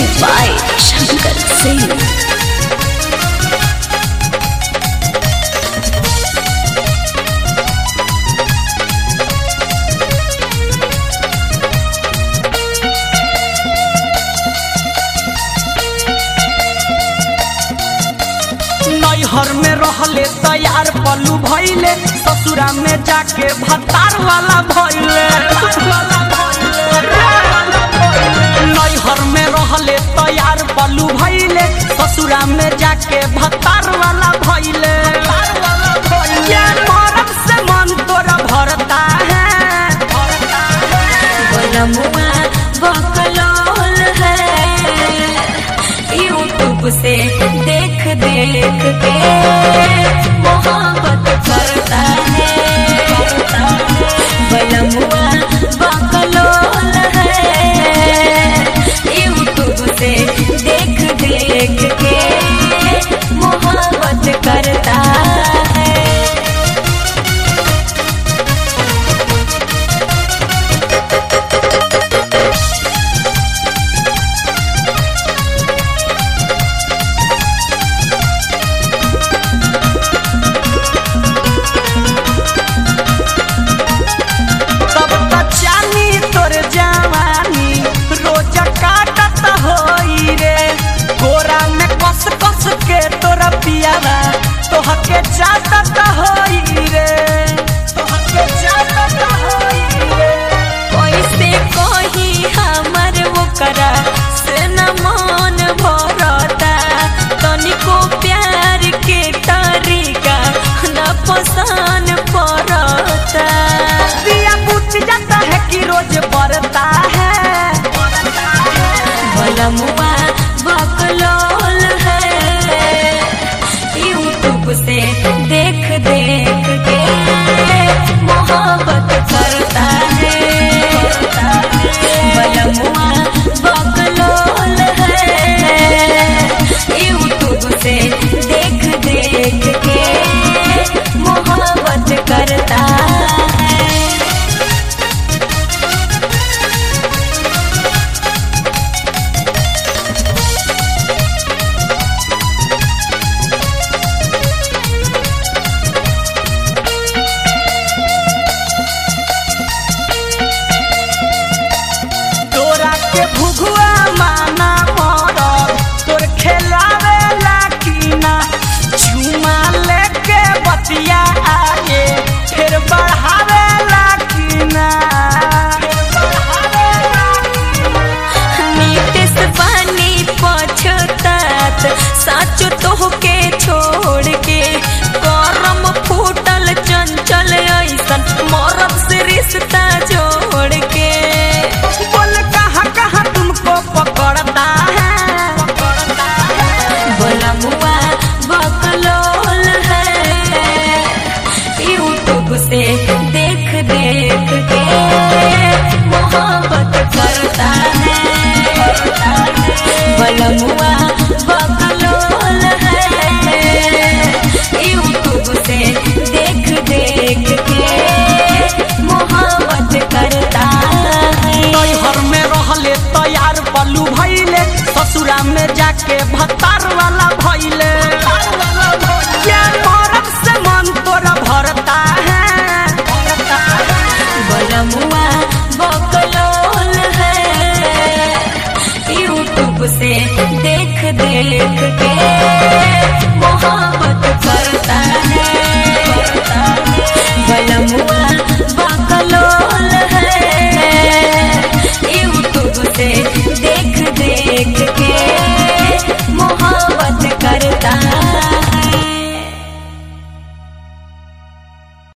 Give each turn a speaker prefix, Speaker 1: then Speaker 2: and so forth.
Speaker 1: Music by Shankar Singh.
Speaker 2: नैहर में रहले तैयार पलू भैले ससुरा में जाके भतार वाला भैले नैहर में रहले तैयार पलू भैले ससुरा में जाके भतार वाला भैले ये मरद से मन तोरा भरता है
Speaker 1: बनमुआ बकलोल है यूट्यूब से देख देख के मोहब्बत करता है बनमुआ बकलोल है यूट्यूब से देख देख के मोहब्बत करता है
Speaker 2: तब बचानी तोर जवानी रोज काटत होई रे गोरा में कस कस के तोरा पियावा तोहके चाटत होई रे तोहके चाटत होई रे
Speaker 1: कैसे कही हमर ओकरा से न मन भरता तनिको प्यार के तरीका न पसंद पड़ता
Speaker 2: दिया बुझ जाता है कि रोज बढ़ता है
Speaker 1: बलमुआ बकलोल है यूट्यूब से देख देख के मोहब्बत करता है बलमुआ बकलोल है यूट्यूब से देख देख के मोहब्बत करता है
Speaker 2: तोरा के भुगुआ माना मरल तोर खेलावे लाकीना चुमा लेके बतिया आगे फिर बढ़ावे लाकीना
Speaker 1: नीतिस पानी पछतात साचो तोहके छोड़ के करम फूटल चंचल ऐसन मरद से रिश्ता जोड़ के
Speaker 2: बोल कहाँ कहाँ तुमको पकड़ता है
Speaker 1: बलमुआ बकलोल है यूट्यूब से देख देख के मोहब्बत करता है बलमुआ बकलोल है यूट्यूब से देख देख के मोहब्बत करता है
Speaker 2: नैहर में रहले तैयार पलू भैले ससुरा में जाके भतार वाला भैले ये मरद से मन तोरा भरता है
Speaker 1: बलमुआ बकलोल है यूट्यूब से देख देख के